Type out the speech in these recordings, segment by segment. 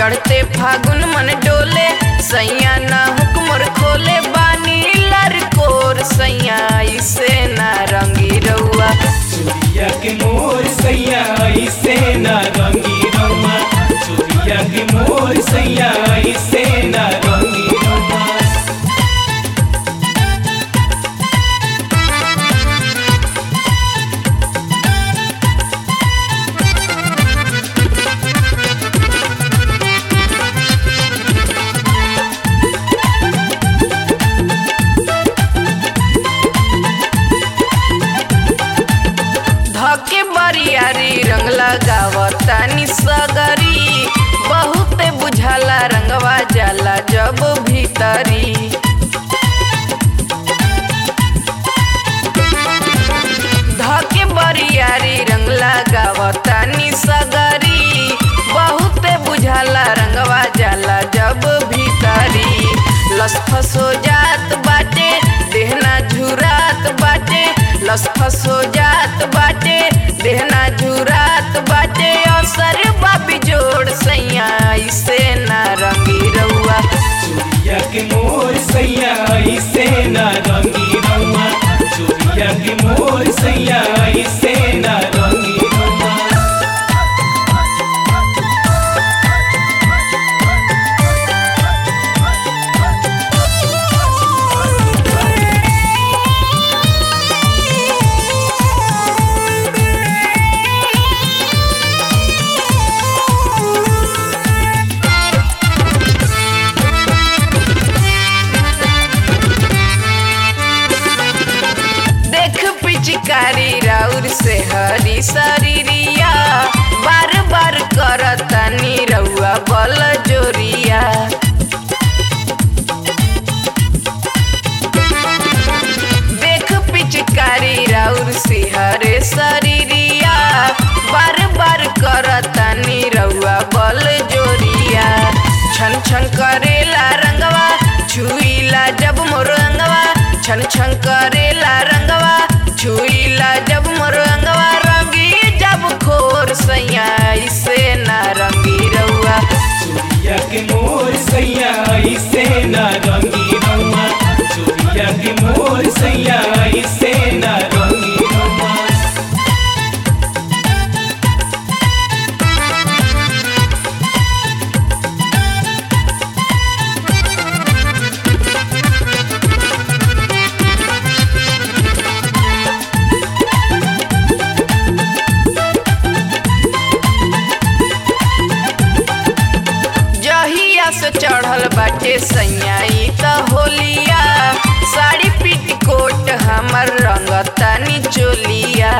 चढ़ते फागुन मन डोले सैया ना हुक्मर खोले बानी लर कोर सैया इसे ना रंगी रउआ चुरिया के मोर सैया ऐसे ना रंगी रउआ चुरिया के मोर सैया ऐसे ना रंगी रउआ धके बरियारी रंग लगावतानी सगरी बहुते बुझाला रंगवा जाला जब भीतरी धके बरियारी रंग लगावतानी सगरी बहुते बुझाला रंगवा जाला जब भीतरी लसफस हो जात बाटे देहना झुरात बाटे लसफस हो जात बाटे देहना झुरात बाटे असर बाबी जोड़ सैया इसे ना रंगी रउआ चुरिया के मोर सैया ऐसे ना रंगी रउआ चुरिया के मोर सैया ऐसे ना रंगी रउआ देख पिचकारी राउर से हरी शरीरिया बार बार करतानी रउआ बल जोरिया देख पिचकारी राउर से हरे शरीरिया बार बार करतानी रउआ बल जोरिया छन छन करेला रंगवा छुईला जब मोर अंगवा छन छन करेला रंगवा छुईला जब मोर अंगवा रंगी जब खोर सैया इसे ना रंगी रउआ चुरिया के मोर सैया ऐसे ना रंगी रउआ चुरिया के मोर सैया ऐसे ना रंगी रउआ जहिया से चढ़ल बाटे सैयाई त होलिया साड़ी पेटीकोट हमर रंगतानी चोलिया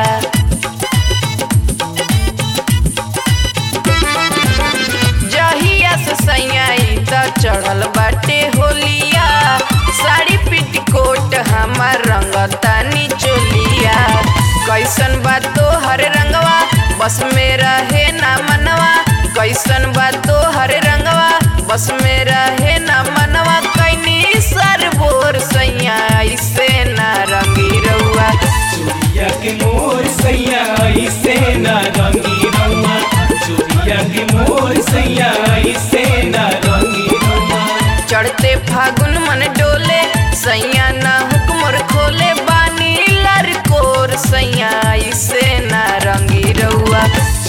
जहिया से सैयाई त चढ़ल बाटे होलिया साड़ी पेटीकोट हमर रंगतानी चोलिया कैसन बात तो हर रंगवा बस में रहे ना मनवा कैसन बात तो हर रंगवा बस में रहे ना मनवा कैनी सर बोर सैया इसे ना रंगी रउआ चुरिया के मोर सैया ऐसे ना रंगी रउआ चुरिया के मोर सैया ऐसे ना रंगी रउआ चढ़ते फागुन मन डोले सैया ना हुक्मर खोले बानी लर कोर सैया इसे ना रंगी रउआ